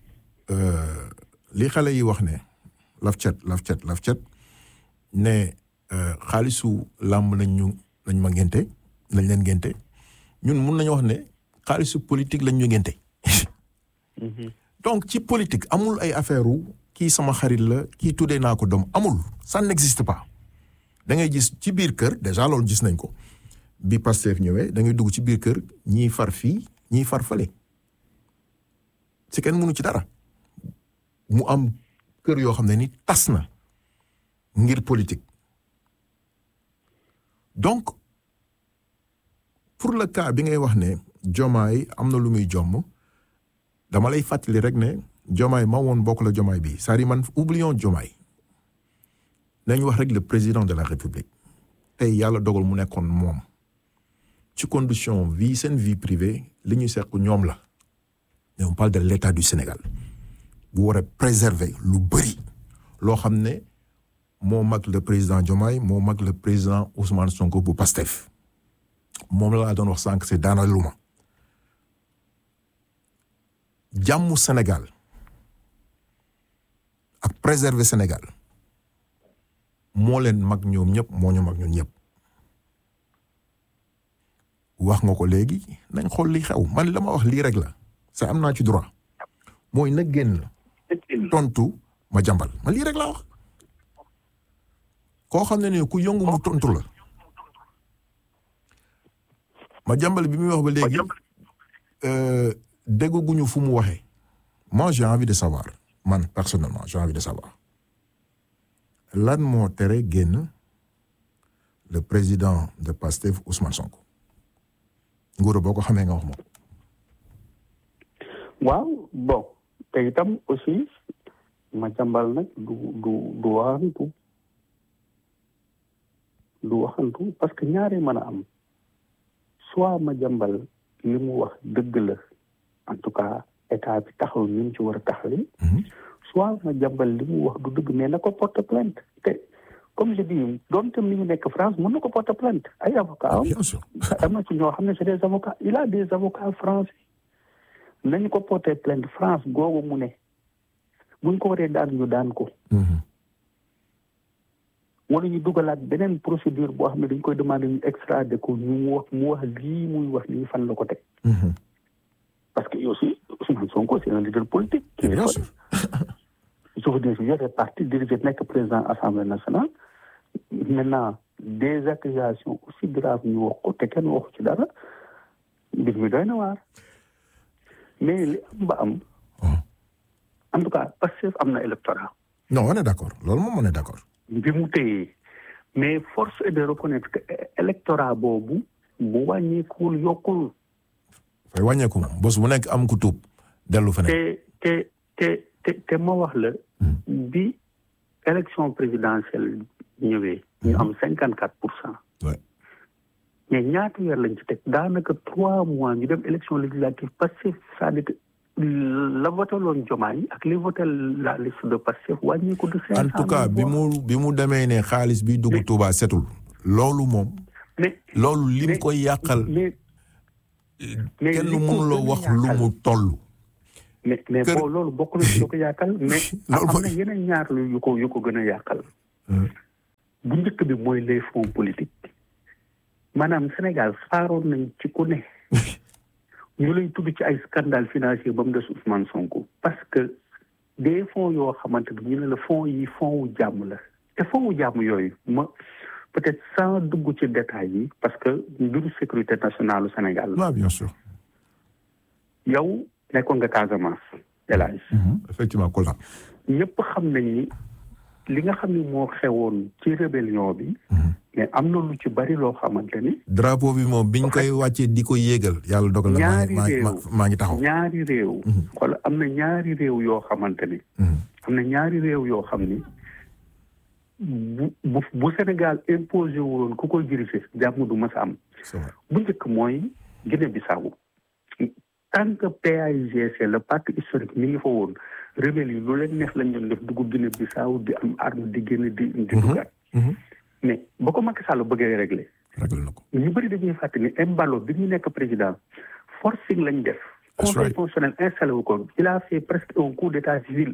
li xale yi wax ne laf cet laf cet laf cet ne xaalisu làmb nañ ñu nañ ma ngénte lañ leen ngénte ñun mun nañu wax ne xaalisu politique lañ ñu ngénte donc ci politique amul ay affaire u kii sama xarit la kii tuddee naa ko doom amul ça n'existe pas da ngay gis ci biir kër déjà loolu gis nañ ko bi Pastef ñëwee da ngay dugg ci biir kër ñii far fii ñii far fële si kenn mënu ci dara mu am kër yoo xam ne ni tas na ngir politique donc pour le cas bi ngay wax ne jomaay am na lu muy jomm dama lay fàttali rek ne jomaay ma woon bokk la jomaay bi c'est-à-dire man oublions jomaay nañ wax rek le président de la république tey yàlla dogal mu nekkoon moom ci condition vie seen vie privée li ñuy seq ñoom la mais on parle de l'état du Sénégal bu war a préserver lu bëri loo xam ne moo mag le président Diomaye moo mag le président Ousmane Sonko bu Pastef moom la laa doon wax sànq c'est daana luma jàmmu Sénégal ak préserver Sénégal moo leen mag ñoom ñëpp moo ñu mag ñun ñëpp wax nga ko léegi nañ xool li xew man la ma wax lii rek la sa am naa ci droit mooy na génn tontu ma jàmbal man lii rek laa wax koo xam ne ne ku yëngu mu tontu la ma jàmbal bi muy wax ba léegi dégguñu fu mu waxee moi j'ai envie de savoir man personnellement j'ai envie de savoir lan moo tere génn le président de Pastef Ousmane Sonko nguuru boo ko xamee nga wax moom waaw bon te itam aussi ma jàmbal nag du du du waxantu du waxantu parce que ñaari mën a am soit ma jàmbal li mu wax dëgg la en tout cas état bi taxaw ni mu ci war a taxawee soit ma jàmbal li mu wax du dëgg mais na ko porte plainte te comme je dis doonte mi ngi nekk France mën na ko porte plainte ay avocat am bien sûr am na ci ñoo xam ne c'est des avocats il a des avocats français nañu ko porter plainte France googu mu ne buñ ko waree daan ñu daan ko wala ñu dugalaat beneen procédure boo xam ne dañ koy demander ñu extrader ko ñu wax mu wax lii muy wax lii fan la ko teg parce que aussi Ousmane Sonko c'est un leader politique qui bien sûr je veux dire si yore parti dirigé nekk président assemblée nationale maintenant des accusations aussi graves ñu wax ko te kenn waxu ci dara mbir mi doy na waar mais li am ba am en tout cas Pastef am na électorat non on est d'accord loolu moom on est d'accord bi mu téyee mais force est de reconnaître que électorat boobu bu wàññeekuwul yokkul fay wàññeeku moom bés bu nekk am ku tuub dellu feneen te te te te te ma wax la bi élection présidentielle ñëwee ñu am cinquante quatre pour cent Ouais. mais ñaata weer lañ ci teg daanaka trois mois ñu dem élection législative parce que c'est-à-dire que la votaloon Diomaye ak li votel la liste de Pastef wàññeeku de cinq en tout cas bi mu bi mu demee ne xaalis bi dugg Touba setul loolu moom mais loolu lim mais- koy yàqal mais mais kenn li ko mënuloo gën a wax lu yàqal- mu toll mais mais Kër- boo loolu bokk na ci lu ko yàqal mais Loolu am na mooy- yeneen ñaar lu yu ko yu ko gën a yàqal Hmm. bu njëkk bi mooy les fonds politiques maanaam Sénégal xaaroon nañ ci ku ne ñu lay tudd ci ay scandale financier ba mu des Ousmane Sonko parce que des fonds yoo xamante ni ñu ne la fonds yi fonds wu jàmm la te fonds wu jàmm yooyu ma peut-être sans dugg ci détails yi parce que mbiru sécurité nationale u Sénégal la waaw bien sûr yow nekkoon nga Casamance El Hadj effectivement Kolda ñëpp xam nañ ni li nga xam ni moo xewoon ci rébellion bi mais am na lu ci bari loo xamante ni drapeau bi moom biñ koy wàccee di ko yéegal yàlla dogal na maa ñaari ngi maa ngi réew maa- maa ngi taxaw ñaari réew wala am na ñaari réew yoo xamante ni Mhm. am na ñaari réew yoo xam ni bu bu bu Sénégal imposé wuloon ku koy diriger jàmm du mas a am c'est vrai bu njëkk mooy Guinée Bissau tant que PAIGC le parti historique mi ngi fa woon rebelle yi lu leen neex lañ doon def dugg Guinée Bissau di am arme di génn di di duggaat Mhm. mais ba ko Macky Sall bëggee réglé réglé na ko ñu bëri dañuy fàtte ni Embalo bi ñu nekk président forcing lañ def That's conseil right. constitutionnel installé wu ko il a fait presque un coup d'état civil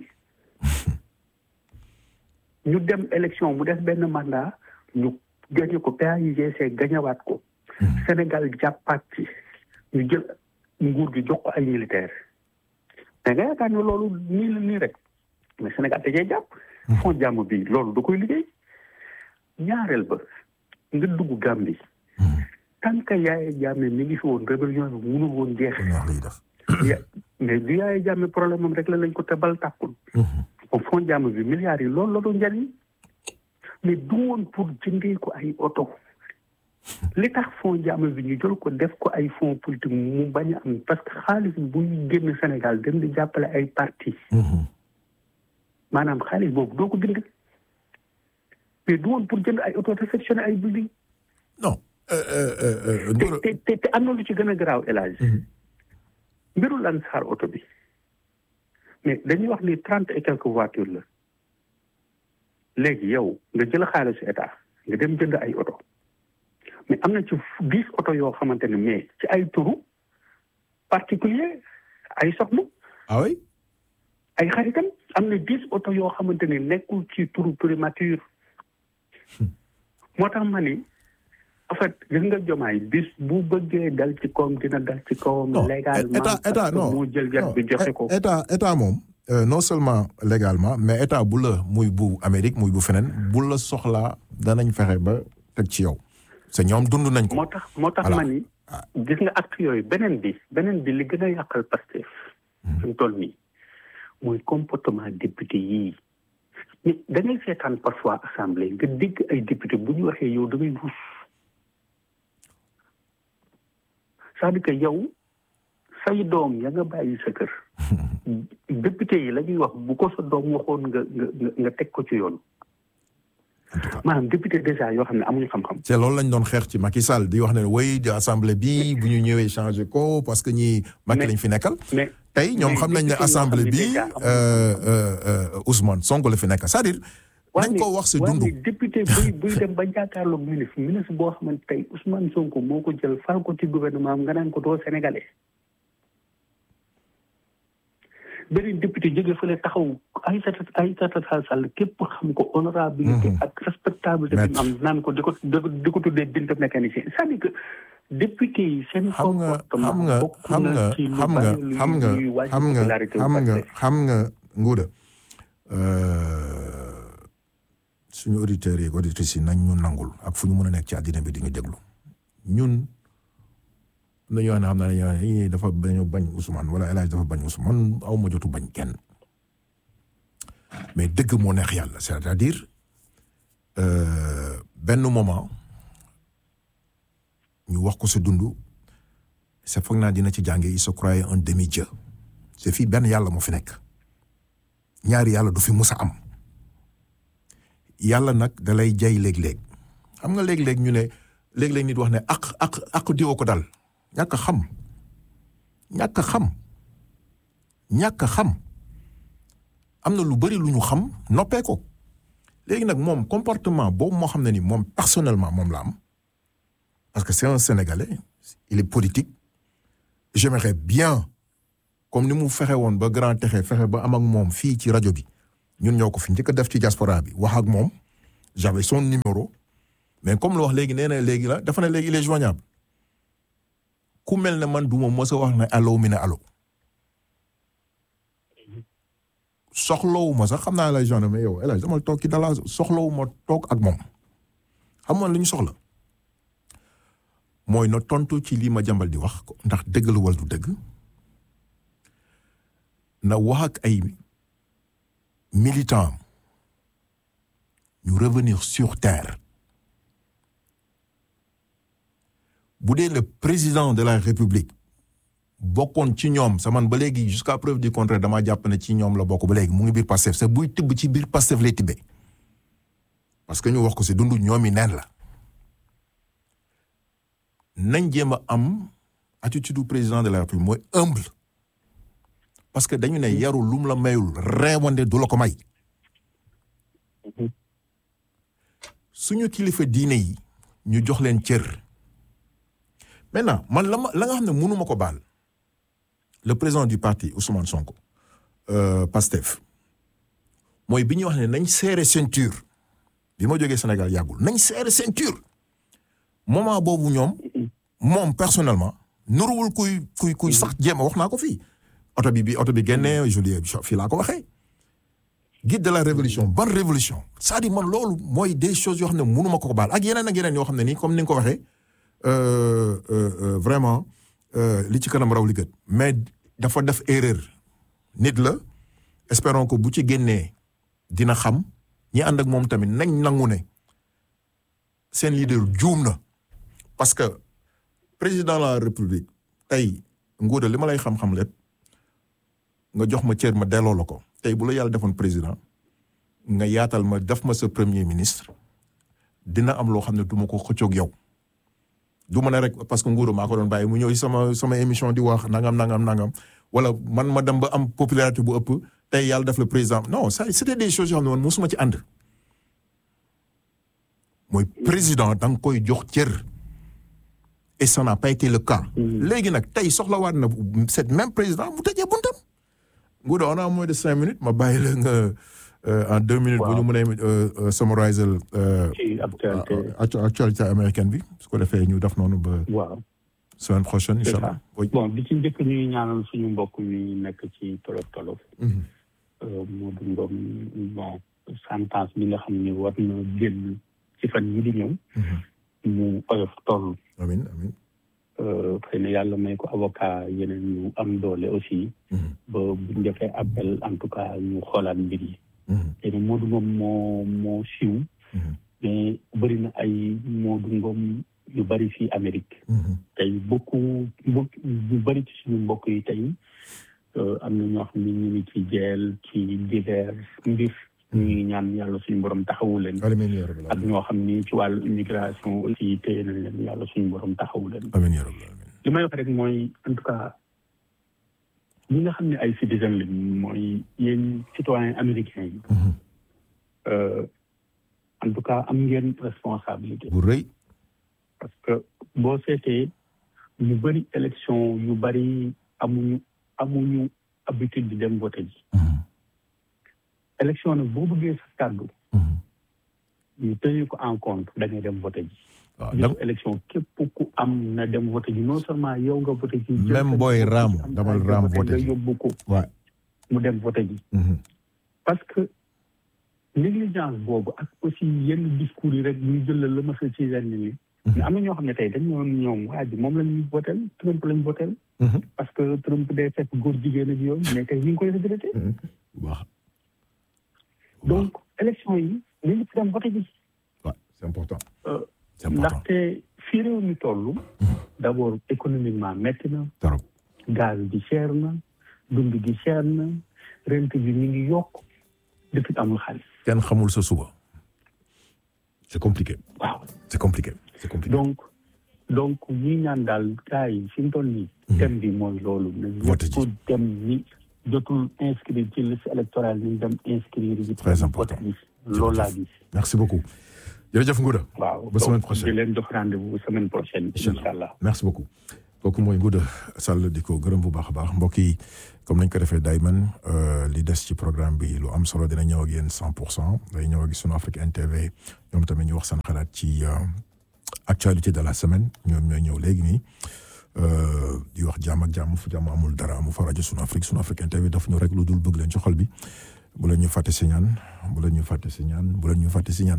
ñu dem élection mu def benn mandat ñu gagné ko PAIGC gañawaat ko Sénégal jàppaat ci ñu jël nguur gi jox ko ay militaire mais nga yaakaar ne loolu nii la nii rek mais Sénégal dajee jàpp fond jàmm bi loolu da koy liggéey ñaareel ba nga dugg Gambie tant que Yaya Jammeh mi ngi fi woon rébellion bi mënul woon jeex lu neex lay def ya mais du Yaya Jammeh problème am rek la lañ ko te bal tàkkul Mhm. au fond jàmm bi milliards yi loolu la doon njariñ mais du woon pour jëndee ko ay oto li tax fond jàmm bi ñu jël ko def ko ay fonds politique mu bañ a am parce que xaalis buy génn Sénégal dem di jàppale ay parti Mhm. maanaam xaalis boobu doo ko bind mais du woon pour jënd ay oto réfectionné ay building non euh, euh, euh, te Ndoro- te te te am na lu ci gën a garaaw élage mbiru lan saar oto bi mais dañuy wax ni trente et quelques voitures la léegi yow nga jël xaalisu état nga dem jënd ay oto mais am na ci dix oto yoo xamante ne mais ci ay turu particulier ay soxna ah oui ay xaritam am na dix oto yoo xamante ne nekkul ci turu primature moo tax ma ni en fait gis nga jomaay bis bu bëggee dal ci kawam dina dal ci kawam non légalement état état parce que non moo jël yat non, bi joxe ko état état moom euh, non seulement légalement mais état bu la muy bu Amérique muy bu feneen bu la soxlaa danañ fexe ba teg ci yow c'est ñoom dund nañ ko moo tax moo tax Voilà. ma ni gis nga acte yooyu beneen bi beneen bi li gën a yàqal Pastef fi mu toll nii mooy comportement député yii mais da ngay seetaan parfois assemblée nga dégg ay député bu ñu waxee yow da ngay ruus c'est-à-dire que yow say doom ya nga bàyyi sa kër député yi la ñuy wax bu ko sa doom waxoon nga nga nga- nga teg ko ci yoon maanaam député déjà yoo xam ne amuñu xam-xam c'est loolu lañ doon xeex ci Macky Sall di wax ne way di assemblée bi bu ñu ñëwee changer ko parce que ñi Macky Mais- lañ fi nekkal mais tey ñoom mais xam nañ ne député yoo assemblée xam ne bi déjà amuñu euh, euh, euh, Ousmane Sonko la fi nekk c'est-à-dire nañ ko wax si waaye dundu mais député buy buy dem ba jàkkaarloog ministre ministre boo xamante tey Ousmane Sonko moo ko jël fal ko ci gouvernement am nga naan ko doo sénégalais beneen député jóge fële taxaw Aïssata Aïssata Tall Sall képp xam ko honorabilité Mhm. ak respectabilité bi mu am naan ko di ko di ko di ko tuddee binte mécanicien c'est-à-dire que député yi seen xam nga comportement xam nga bokk xam na nga ci lu xam nga bari luy- xam nga luy wàññi xam nga popularité wu xam nga Pastef. xam nga nguuda euh, suñu auditeurs yi ak auditrices yi nañ ñu nangul ak fu ñu mën a nekk ci àddina bi di ñu déglu ñun am na ñoo xam ne xam naa ne ñii dafa dañoo bañ Ousmane wala El Hadj dafa bañ Ousmane aw ma jotu bañ kenn mais dëgg moo neex yàlla c'est-à-dire euh, benn moment ñu wax ko sa dund c'est foog naa dina ci jànge il se croyait un demi-dieu c'est fii benn yàlla moo fi nekk ñaari yàlla du fi mus a am yàlla nag da lay jay léeg-léeg xam nga léeg-léeg ñu ne léeg-léeg nit wax ne ak ak ak diwa ko dal ñàkk a xam ñàkk a xam ñàkk a xam am na lu bari lu ñu xam noppee ko léegi nag moom comportement boobu moo xam ne ni moom personnellement moom la am parce que c'est un Sénégalais il est politique j'aimerais bien comme ni mu fexe woon ba grand texe fexe ba am ak moom fii ci rajo bi ñun ñoo ko fi njëkk a def ci diaspora bi wax ak moom j'avais son numéro mais comme lu wax léegi nee na léegi la dafa ne léegi il est joignable ku mel ne man du ma mës a wax ne allo mi ne allo soxlawu ma sax xam naa lay joindre mais yow El Hadj dama toog ci dala soxlawu ma toog ak moom xam nga li ñu soxla mooy na tontu ci lii ma jàmbal di wax ndax dëgg la wala du dëgg na wax ak ay militants ñu revenir sur terre bu dee le président de la république bokkoon ci ñoom sa man ba léegi jusqu'à preuve du contraire damaa jàpp ne ci ñoom la bokk ba léegi mu ngi biir Pastef sa buy tibb ci biir Pastef lay tibbee parce que ñu wax ko si dundu ñoom yi neen la nañ jéem a am attitude du président de la république mooy humble parce que dañu ne yaru lum la mayul reewande du la ko may suñu kilifa diine yi ñu jox leen cër maintenant man la ma la nga xam ne mënuma ko baal le président du parti Ousmane Sonko euh, Pastef mooy bi ñuy wax ne nañ serré ceinture bi ma jógee Sénégal yàggul nañ serré ceinture moment boobu ñoom moom personnellement nuruwul kuy kuy kuy sax jéem a wax naa ko fii oto bi bi oto bi génnee juillet fii laa ko waxee guide de la révolution ban révolution c'est-à-dire man loolu mooy des choses yoo xam ne mënuma ko ko baal ak yeneen ak yeneen yoo xam ne nii comme ni nga ko waxee euh, euh, vraiment li ci kanam raw li gët mais dafa def erreur nit la espérons que bu ci génnee dina xam ñi ànd ak moom tamit nañ nangu ne seen leader juum na parce que président de la république tey nguuda li ma lay xam-xam lépp nga jox ma cër ma delloo la ko tey bu la yàlla defoon président nga yaatal ma def ma sa premier ministre dina am loo xam ne du ma ko xëccoog yow du ma ne rek parce que nguuru maa ko doon bàyyi mu ñëw sama sama émission di wax nangam nangam nangam wala man ma dem ba am popularité bu ëpp tey yàlla def le président non ça c'était des choses yoo xam ne man mosuma ci ànd mooy président da nga koy jox cër et ça n'a pas été le cas. léegi nag tey soxlawaat na cette même président mu tëjee buntam. nguuda on a moins de cinq minutes ma bàyyi la nga en deux minutes. bu ñu mënee summariser. ci actualité actualité américaine bi su ko defee ñu def noonu ba. waaw. semaine prochaine incha allah. bon bi ci njëkk ñuy ñaanal suñu mbokk mi nekk ci tolof tolof. Modou Ngom bon sentence bi nga xam ne war na génn ci fan yi di ñëw. mu oyof toll. amiin amiin. xëy na yàlla may ko avocat yeneen ñu am doole aussi. ba bu ñu defee appel en tout cas ñu xoolaat mbir yi. xëy na Modou Ngom moo moo siiw. mais bëri na ay Modou Ngom yu bëri fii Amérique. tey beaucoup mbokk yu bëri ci suñu mbokk yi tey am na ñoo xam ne ñu ngi ci jeel ci divers mbir. ñu ngi ñaan yàlla suñu borom taxawu leen. amiin yaa rabbal ak ñoo xam ni ci wàllu immigration aussi téye nañ leen yàlla suñu borom taxawu leen. amiin yaa rabbal amiin. li may wax rek mooy en tout cas ñi nga xam ne ay citoyen lañ mooy yéen citoyen américain yi. en tout cas am ngeen responsabilité. bu rëy. parce que boo seetee ñu bëri élection yu bëri amuñu amuñu habitude di dem voter ji. élection nag boo bëggee sa kàddu. ñu tenir ko en compte da ngay dem voter ji. waaw bisu élection képp ku am na dem voter ji non seulement yow nga voter ji. même booy raam damal raam voter nga ji. yóbbu ko waaw. mu dem voter ji. parce que négligence boobu ak aussi yenn discours yi rek ñu jël la ma sa ci yenn yi. mais am na ñoo xam ne tey dañ ñoon ñoom waa ji moom lañu votel Trump lañu votel parce que Trump day fekk góor jigéen ak yooyu mais tey ñu ngi koy regretté. bu baax. donc élection yi ñu ngi ci dem voter ji. waaw c'est important. Euh, c'est important ndaxte fii réew mi toll. d' abord économiquement métti na. trop. gaz bi cher na. dund gi cher na. rent bi ñu ngi yokk. depuis amul xaalis. kenn xamul sa suba. c'est compliqué. waaw c'est compliqué. c'est compliqué. donc donc ñi ñaan daal gars yi fi mu toll nii. thème bi mooy loolu. nañ Vote ji. ñëpp dem ni jotul inscrire ci liste électorale nañ dem inscrire. ji Très important. vote ji. loolu laa gis. merci beaucoup jërëjëf Ngouda. waaw ba semaine prochaine di leen jox rendez-vous semaine prochaine. incha allah merci beaucoup. kooku mooy Ngouda Sall di ko gërëm bu baax a baax mbokk yi comme nañ ko defee dayman li des ci programme bi lu am solo dina ñëw ak yéen cent pour cent day ñëw ak sunu Afrique NTV ñoom tamit ñu wax seen xalaat ci actualité de la semaine ñoom ñooy ñëw léegi nii di wax jàmm ak jàmm fu jàmm amul dara amu fa rajo sunu Afrique sunu Afrique NTV daf ñu rek lu dul bëgg leen ci xol bi bu leen ñu fàtte si ñaan bu leen ñu fàtte si ñaan bu leen ñu fàtte si ñaan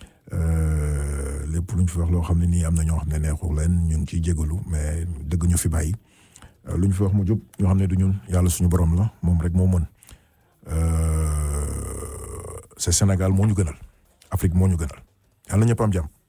lépp lu ñu fi wax loo xam ne nii am na ñoo xam ne neexul leen ñu ngi ciy jégalu mais dëgg ñu fi bàyyi lu ñu fi wax mu jub ñoo xam ne du ñun yàlla suñu borom la moom rek moo mën c'est Sénégal moo ñu gënal Afrique moo ñu gënal yàlla ñëpp am jàmm.